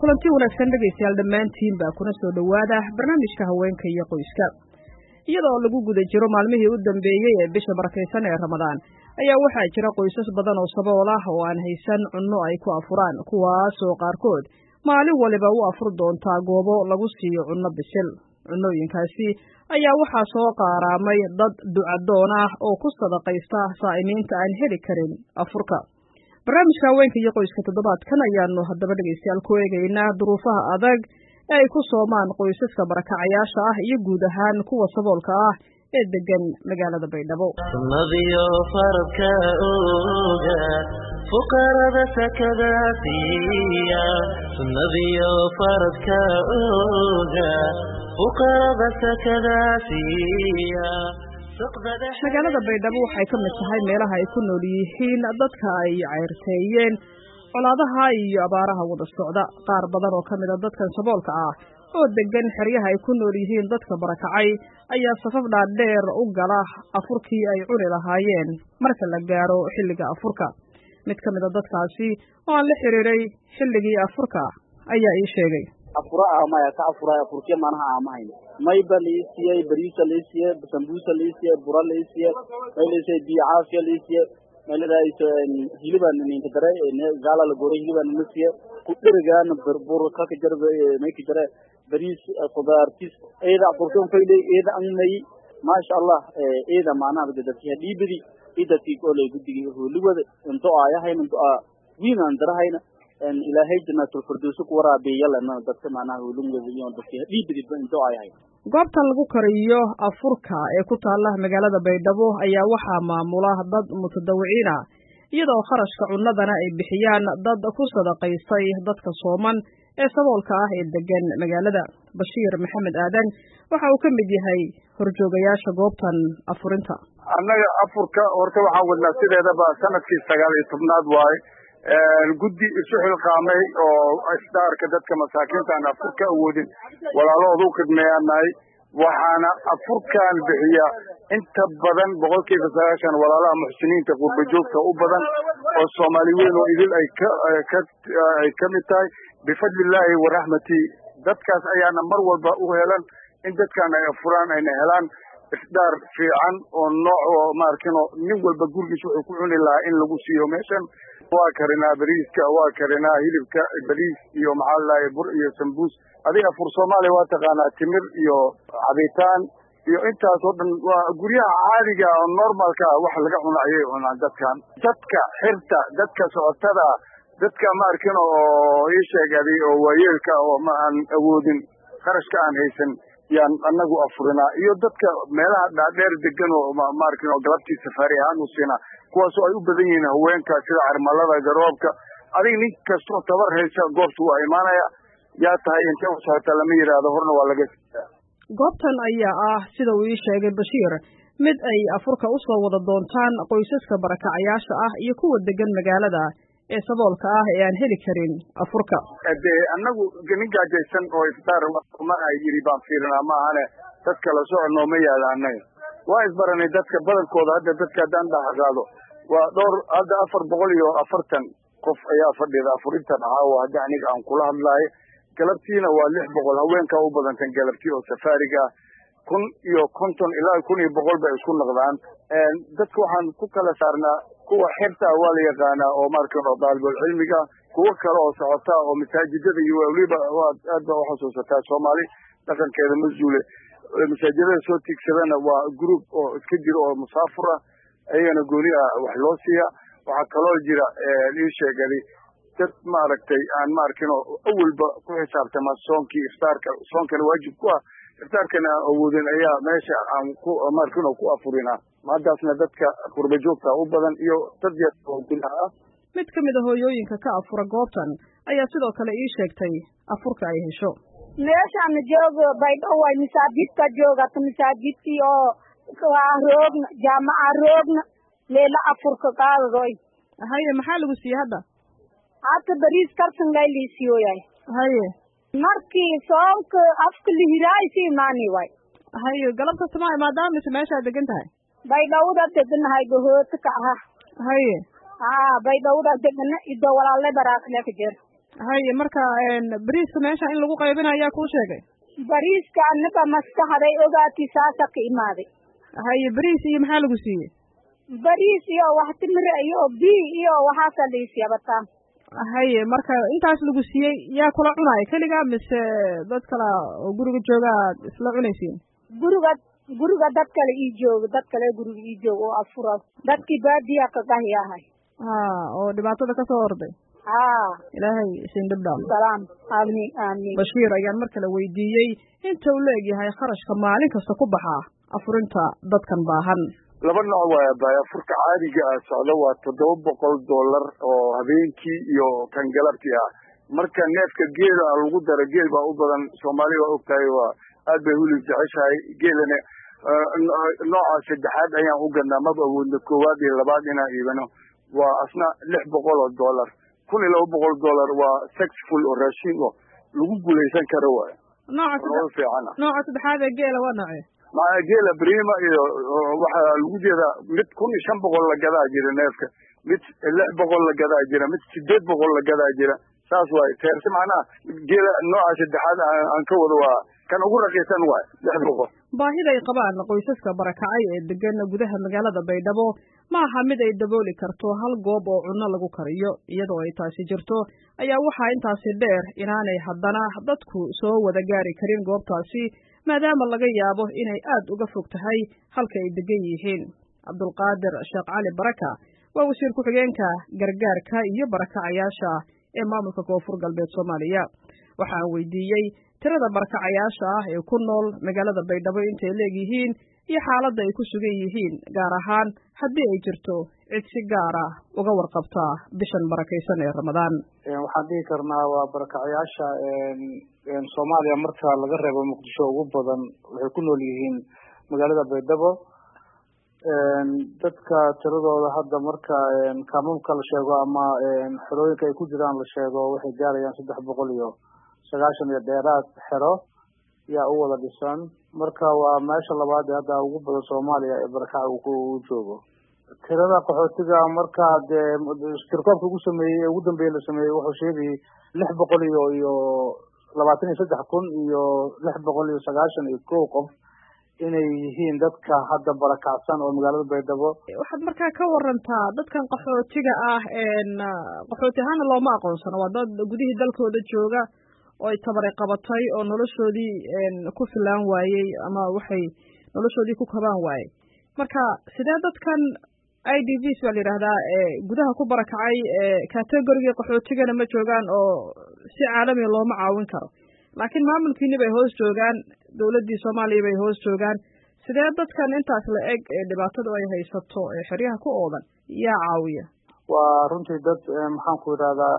kulanti wanaagsan dhegaystayaal dhammaantiinba kuna soo dhowaada barnaamijka haweenka iyo qoyska iyadoo lagu guda jiro maalmihii u dambeeyey ee bisha barakaysan ee ramadaan ayaa waxaa jira qoysas badan oo sabool ah oo aan haysan cunno ay ku afuraan kuwaasoo qaarkood maalin waliba u afur doontaa goobo lagu siiyo cunno bisil cunnooyinkaasi ayaa waxaa soo qaaraamay dad ducadoon ah oo ku sadaqaysta saa'imiinta aan heli karin afurka barnaamijka haweenka iyo qoyska toddobaadkan ayaanu haddaba dhegaystayaal ku eegaynaa duruufaha adag ee ay ku soomaan qoysaska barakacayaasha ah iyo guud ahaan kuwa saboolka ah ee degan magaalada baydhabo sunnadiyo faradka oga fuqarada sakada siiya sunnadiyo faradka oga fuqarada sakada siiya magaalada baydhabo waxay ka mid tahay meelaha ay ku nool yihiin dadka ay cayrteeyeen colaadaha iyo abaaraha wada socda qaar badan oo ka mid a dadkan saboolka ah oo degan xeryaha ay ku nool yihiin dadka barakacay ayaa safaf dhaadheer u gala afurkii ay cuni lahaayeen marka la gaaro xilliga afurka mid ka mid a dadkaasi oo aan la xiriiray xilligii afurka ayaa ii sheegay afura maya ka afura afurkiya manaha aamahayn mayba laisiiyey bariisa laisiiye sambuusa laisiiye bura laisiiye may laisiiye biyo caafiya laisiiye may ladahayso hilibaan ninka dare gaala la goray hilibaan nina siiye kudherigaan bur kaka jar may ka jare bariis khudaartis eeda afurkiyan fayle eeda angmayi maasha allah eeda macnaha dadkiya dhiibidi idadkii oley guddigi hooliwada into aayahayna into a wiinaan darahayna ilaahay janaatul-firdowsi ku waraabiyalan dadka macnaha hoolingwada iyo dadki dhiibidi into aayahay goobtan lagu kariyo afurka ee ku taala magaalada baydhabo ayaa waxaa maamula dad mutadawiciin ah iyadoo kharashka cunnadana ay bixiyaan dad ku sadaqaystay dadka sooman ee saboolka ah ee degan magaalada bashiir maxamed aadan waxa uu ka mid yahay horjoogayaasha goobtan afurinta annaga afurka horta waxaan wadnaa sideedaba sanadkii sagaal iyo tobnaad waaye guddi isu xilqaamay oo isdaarka dadka masaakiinta aan afurka awoodin walaalahooda u khidmeeyaan nahay waxaana afurkan bixiya inta badan boqolkiiba sagaashan walaalaha muxsiniinta qurba joogta u badan oo soomaali weyn oo idil ay ka ka ay ka mid tahay bifadlillaahi waraxmati dadkaas ayaana mar walba u helan in dadkan ay afuraan ayna helaan isdaar fiican oo nooc oo maarkino nin walba gurigiis wuxuu ku cuni lahaa in lagu siiyo meeshan waa karinaa bariiska waa karinaa hilibka bariis iyo maxaa ladahay bur iyo sambuus adiga afur soomaaliya waa taqaanaa timir iyo cabitaan iyo intaas oo dhan waa guryaha caadiga oo normalka wax laga cuno ayay cunaan dadkan dadka xirta dadka socotada dadka maarkino oo ii sheegaday oo waayeelka oo ma aan awoodin kharashka aan haysan yaan anagu afurinaa iyo dadka meelaha dhaadheer degan oo maarkin oo galabtii safaari ahaan u siinaa kuwaasoo ay u badan yihiin haweenka sida carmalada garoobka adiga nin kastoo tabar haysa goobta waa imaanaya yaa tahay intee u socota lama yidhaahdo horna waa laga siiyaa goobtan ayaa ah sida uu ii sheegay bashiir mid ay afurka u soo wada doontaan qoysaska barakacayaasha ah iyo kuwa degan magaalada ee saboolka ah ee aan heli karin afurka dee annagu nin gaajaysan oo iftaar ma ay yidhi baan fiirinaa ma ahane dad kala socod nooma yaala annaga waa isbaranay dadka badankooda hadda dadka haddaan dhahaqaado waa dhowr hadda afar boqol iyo afartan qof ayaa fadhida afurintan ahaa oo hadda aniga aan kula hadlaayo galabtiina waa lix boqol haweenkaa u badantan galabtii oo safaariga ah kun iyo konton ilaa kun iyo boqol bay isku noqdaan dadka waxaan ku kala saarnaa kuwa xirta waa la yaqaanaa oo markan oo daalibul cilmiga kuwo kale oo socota oo masaajidada iyo weliba waad aad baa uxasuusataa soomaali dhaqankeeda ma zuule masaajidada soo tiigsadana waa group oo iska jiro oo musaafur ah ayagana gooni ah wax loo siiya waxaa kaloo jira ii sheegadi dad maaragtay aan maarkino awalba ku xisaabtama soonkii iftaarka soonkana waajib ku ah iftaarkana aan awoodin ayaa meesha aan ku maarkino ku afurinaa maadaasna dadka qurba joogta u badan iyo dad yar oo gudaha ah mid ka mid a hooyooyinka ka afura goobtan ayaa sidoo kale ii sheegtay afurka ay hesho meeshaan joogo baydho way masaajidka joogata masaajidkii oo waa roogna jaamaca roogna meela afurka qaadadoy haye maxaa lagu siiyey hadda hadda bariis karsan lay liisiyoyay haye markii soonka afka lihiraay si imaani way haye galab kasta ma maadaama mise meeshaad degan tahay baydhowda deganahay gohoota ka aha haye haa baydhowda degana ido walaalle baraakle ka jir haye marka bariiska meesha in lagu qaybinayo ayaa kuu sheegay bariiska anaga maskaxday ogaati saasa ka imaaday haye bariis iyo maxaa lagu siiyey bariis iyo wax timir iyo bi iyo waxaasa laisiiya bataan haye marka intaas lagu siiyey yaa kula cunaayo keligaa mise dad kale oo guriga jooga aad isla cunaysiin guriga guriga dad kale ii jooga dad kale guriga ii jooga oo afura dadkii baadiya kagahi ahay ha oo dhibaatada kasoo orday ha ilaahay isin dhibdhaam salaam aamin aamin bashiir ayaan mar kale weydiiyey inta uu leegyahay kharashka maalin kasta ku baxaa afurinta dadkan baahan laba nooc waaya baay afurka caadiga ah socdo waa toddoba boqol dollar oo habeenkii iyo kan galabtii ah marka neefka geela lagu daro geel baa u badan soomaali waa ogtahay waa aad bay hulib jeceshahay geelana nooca saddexaad ayaan u gadnaa maba awoodna koowaad iyo labaad inaan iibano waa asna lix boqol oo dollar kun iyo laba boqol dollar waa sexful oo raashin oo lagu guulaysan karo waay nooca nolol fiican ah nooca saddexaad ee geela waa noocee maa geela brima iyo waxaa lagu jeedaa mid kun iyo shan boqol la gadaa jira neefka mid lix boqol la gadaa jira mid sideed boqol la gadaa jira saas waay teerse macnaha geela nooca saddexaad aan ka wado waa kan ugu raqiisan waay lix boqol baahida ay qabaan qoysaska barakacay ee degan gudaha magaalada baydhabo ma aha mid ay dabooli karto hal goob oo cunno lagu kariyo iyadoo ay taasi jirto ayaa waxaa intaasi dheer inaanay haddana dadku soo wada gaari karin goobtaasi maadaama laga yaabo inay aad uga fog tahay halka ay degan yihiin cabdulqaadir sheekh cali baraka waa wasiir ku-xigeenka gargaarka iyo barakacayaasha ee maamulka koonfur galbeed soomaaliya waxa aan weydiiyey tirada barakacayaasha ah ee ku nool magaalada baydhabo intay leegyihiin iyo xaaladda ay ku sugan yihiin gaar ahaan haddii ay jirto cid si gaar ah uga warqabta bishan barakaysan ee ramadaan waxaan dhihi karnaa waa barakacayaasha soomaaliya marka laga reebo muqdisho ugu badan waxay ku nool yihiin magaalada baydhabo dadka tiradooda hadda marka kaamamka la sheego ama xerooyinka ay ku jiraan la sheego waxay gaarayaan saddex boqol iyo sagaashan iyo dheeraad xero yaa u wada dhisan marka waa meesha labaad ee hadda ugu badan soomaaliya ee barakaca uu joogo tirada qaxootiga marka dee tirkoobka ugu sameeyey ee ugu dambeeyey la sameeyey wuxuu sheegayay lix boqol iyo iyo labaatan iyo saddex kun iyo lix boqol iyo sagaashan iyo kow qof inay yihiin dadka hadda barakacsan oo magaalada baydhabo waxaad markaa ka warantaa dadkan qaxootiga ah qaxooti ahaana looma aqoonsano waa dad gudihii dalkooda jooga oo ay tabaray qabatay oo noloshoodii ku filaan waayey ama waxay noloshoodii ku kabaan waayey marka sidee dadkan i d vs baa la yidhaahdaa gudaha ku barakacay categorigii qaxootigana ma joogaan oo si caalamiga looma caawin karo laakiin maamulkiini bay hoos joogaan dowladdii soomaaliya bay hoos joogaan sidee dadkan intaas la eg ee dhibaatadu ay haysato ee xeryaha ku oodan yaa caawiya waa runtii dad maxaan ku yidhahdaa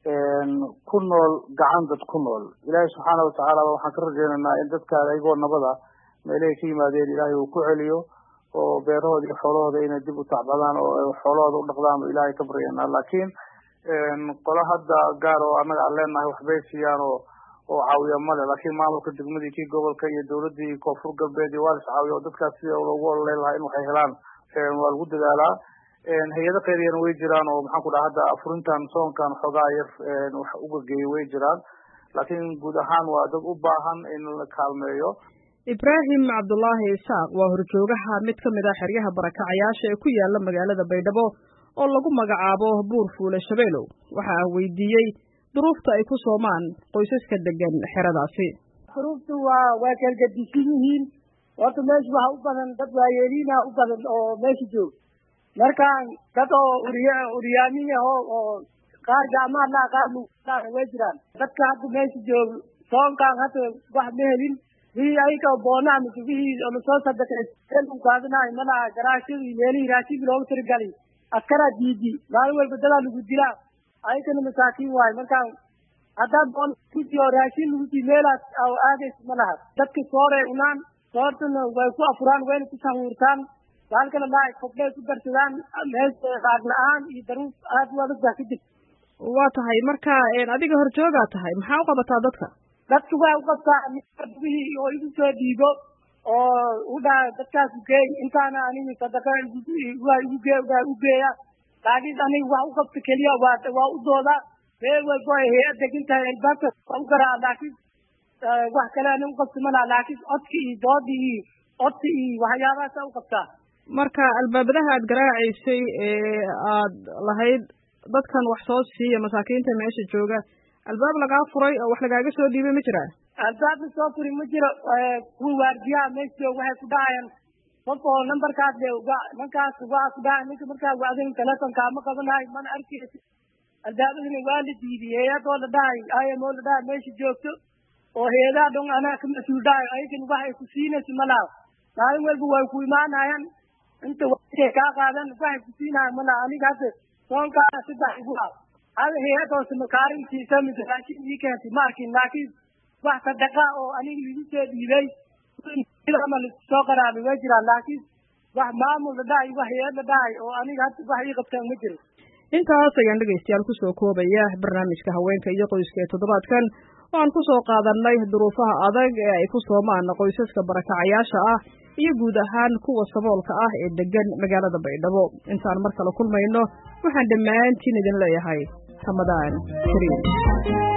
ku nool gacan dad ku nool ilaahay subxaana watacaala waxaan ka rajaynaynaa in dadka ayagoo nabada meelahay ka yimaadeen ilaahay uu ku celiyo oo beerahooda iyo xoolahooda inay dib u tacbadaan oo xoolahooda u dhaqdaan oo ilaahay ka baryanaa laakiin qolo hadda gaar oo annaga aan leenahay waxbay siiyaan oo oo caawiya male laakiin maamulka degmadii kii gobolka iyo dowladii koonfur galbeed iyo waa lis caawiya oo dadkaas sida loogu ololeyn lahaa in waxay helaan waa lagu dadaalaa hay-ado qayriyana way jiraan oo maxaan ku dhaha hadda afurintan soonkan xoogaa yar wax ugageeyay way jiraan laakiin guud ahaan waa dad u baahan in la kaalmeeyo ibraahim cabdullaahi isaaq waa horjoogaha mid ka mid ah xeryaha barakacayaasha ee ku yaala magaalada baydhabo oo lagu magacaabo buur fuule shabeelow waxa aan weydiiyey duruufta ay ku soomaan qoysaska degan xeradaasi duruuftu waa waa kalgadisan yihiin horta meesha waxa u badan dad waayeeliina u badan oo meesha jooga marka dad oo uriya uryaamin yaho oo qaar gacmaha laa qaar lugaa way jiraan dadka hadda meesha jooga soonkaan hadda wax ma helin wixii ayaga boonaa mise wixii lasoo sadaqay u qaadanayo malaha garaashada iyo meelihii raashinka loogu tirigalay askaraa diidi maalin walba dadaa lagu dilaa ayagana masaakiin waayo markaan haddaan boon oo raashin lagu dii meelaas aadaysa ma laha dadka sooray unaan soortana way ku afuraan wayna ku sahuurtaan baalkana laa kobdhay ku darsadaan meesha qaag la-aan iyo daruuf aad u adag baa ka jirta waa tahay marka adiga horjoogaa tahay maxaa u qabataa dadka dadka waa u qabtaa wixii oo igu soo dhiibo oo u dhaha dadkaas ugeey intaana aniga sadaqa waa igu gee waa u geeya laakiin aniga wax u qabta keliya waa waa u dooda meel walbo ay hay-ad degan tahay albaabka u garaa laakiin wax kale anin uqabti malaha laakiin codki iyo doodi iyo codki iyo waxyaabahaasa u qabtaa marka albaabadaha aad garaacaysay ee aad lahayd dadkan wax soo siiya masaakiinta meesha jooga albaab lagaa furay oo wax lagaaga soo dhiibay ma jiraa albaab la soo furi ma jiro kuwa waardiyaha meesha jooga waxay ku dhahayaan qof oo nambarkaas le uga ninkaas waa ku dhahay ninka markaa wacdin telefonka ma qabanahay mana arkaysi albaabadina waa la diidiyey hay-adoo la dhahay imo la dhahay meesha joogto oo hay-adaha dhon anaa ka mas-uul dhahay ayagan waxay ku siinayso malaha maalin walba way ku imaanayaan inta waay kaa qaadan waxay ku siinayan malaha aniga hadda soonkaana saddex igu ah hada hay-ad hoose makaarintiisa mise raashin ii keentay ma arkin laakiin wax sadaqa oo aniga igu soo dhiibay ama soo qaraabay way jiraan laakiin wax maamul la dhahay wax hay-ad la dhahay oo aniga hadda wax ii qabtaan ma jiro intaas ayaan dhegaystayaal kusoo koobaya barnaamijka haweenka iyo qoyska ee toddobaadkan oo aan kusoo qaadanay duruufaha adag ee ay ku soomaan qoysaska barakacayaasha ah iyo guud ahaan kuwa saboolka ah ee degan magaalada baydhabo intaan mar kale kulmayno waxaan dhammaantiin idin leeyahay ramadaan kariim